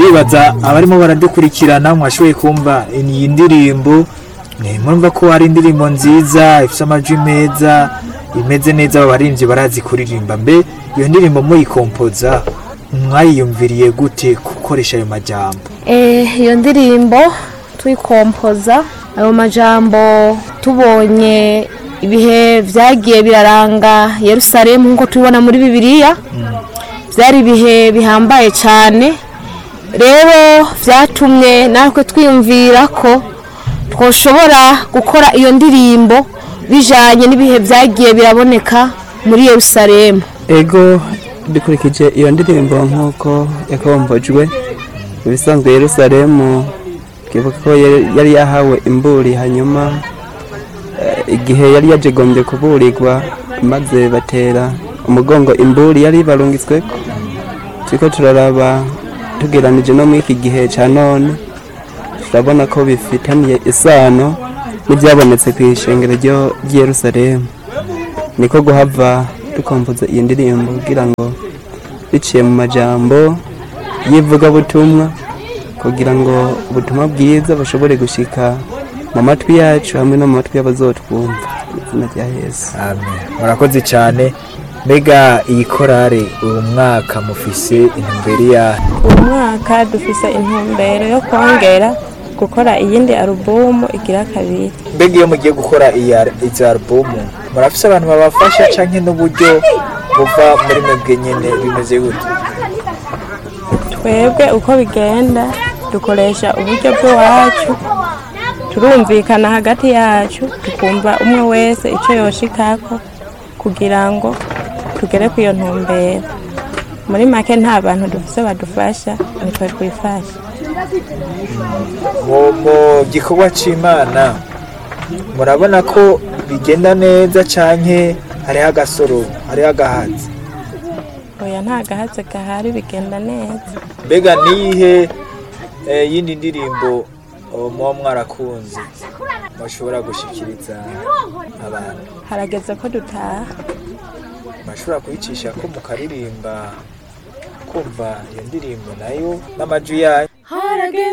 ndibaza abarimo baradukurikirana mwashoboye kumva iyi ndirimbo ni murumva ko ari indirimbo nziza ifite amajwi meza imeze neza abaririmbyi barazi kuririmba mbe iyo ndirimbo muyikompoza mwayiyumviriye gute gukoresha ayo majambo Eh, iyo ndirimbo tuyikompoza ayo majambo tubonye ibihe byagiye biraranga yerusalemu nk'uko tubibona muri bibiliya byari ibihe bihambaye cyane rero byatumye natwe twiyumvira ko twoshobora gukora iyo ndirimbo bijyanye n'ibihe byagiye biraboneka muri yerusalemu ego dukurikije iyo ndirimbo nk'uko yakombojwe ibisanzwe yerusalemu twibuka ko yari- yari yahawe imburi hanyuma eh, igihe yari yajegombye kuburirwa maze batera umugongo imburi yari barungitsweko turiko turaraba tugeranije no muri iki gihe ca none turabona ko bifitaniye isano n'ibyabonetse ku ishengero ryo- ry'i yerusalemu niko guhava dukompoza iyi ndirimbo kugira ngo biciye mu majambo y'ivugabutumwa kugira ngo ubutumwa bwiza bushobore gushika mu matwi yacu hamwe no mu matwi y'abazotwumva mu izina rya yesu amen murakoze cyane mbega iyi korale uyu mwaka mufise intumbero ya uyu mwaka dufise intumbero yo kongera gukora iyindi alubumu igira kabiri mbega iyo mugiye gukora iyi al- izi alubumu murafise abantu babafasha canke n'uburyo buva muri mwebwe nyene bimeze gute twebwe uko bigenda dukoresha uburyo bw'iwacu turumvikana hagati yacu tukumva umwe wese icyo yoshikako kugira ngo tugere ku iyo ntumbero muri make nta bantu dufise badufasha nitwe twifasha mu mu gikorwa c'imana murabona ko bigenda neza canke hariho agasoro hariho agahatsi oya nta gahatse gahari bigenda neza mbega niyihe eh, yindi ndirimbo oh, muba mwarakunze mushobora gushikiriza abantu harageze ko dutaha mashobora kuyicisha ko mukaririmba kumva iyo ndirimbo nayo n'amajwi yayo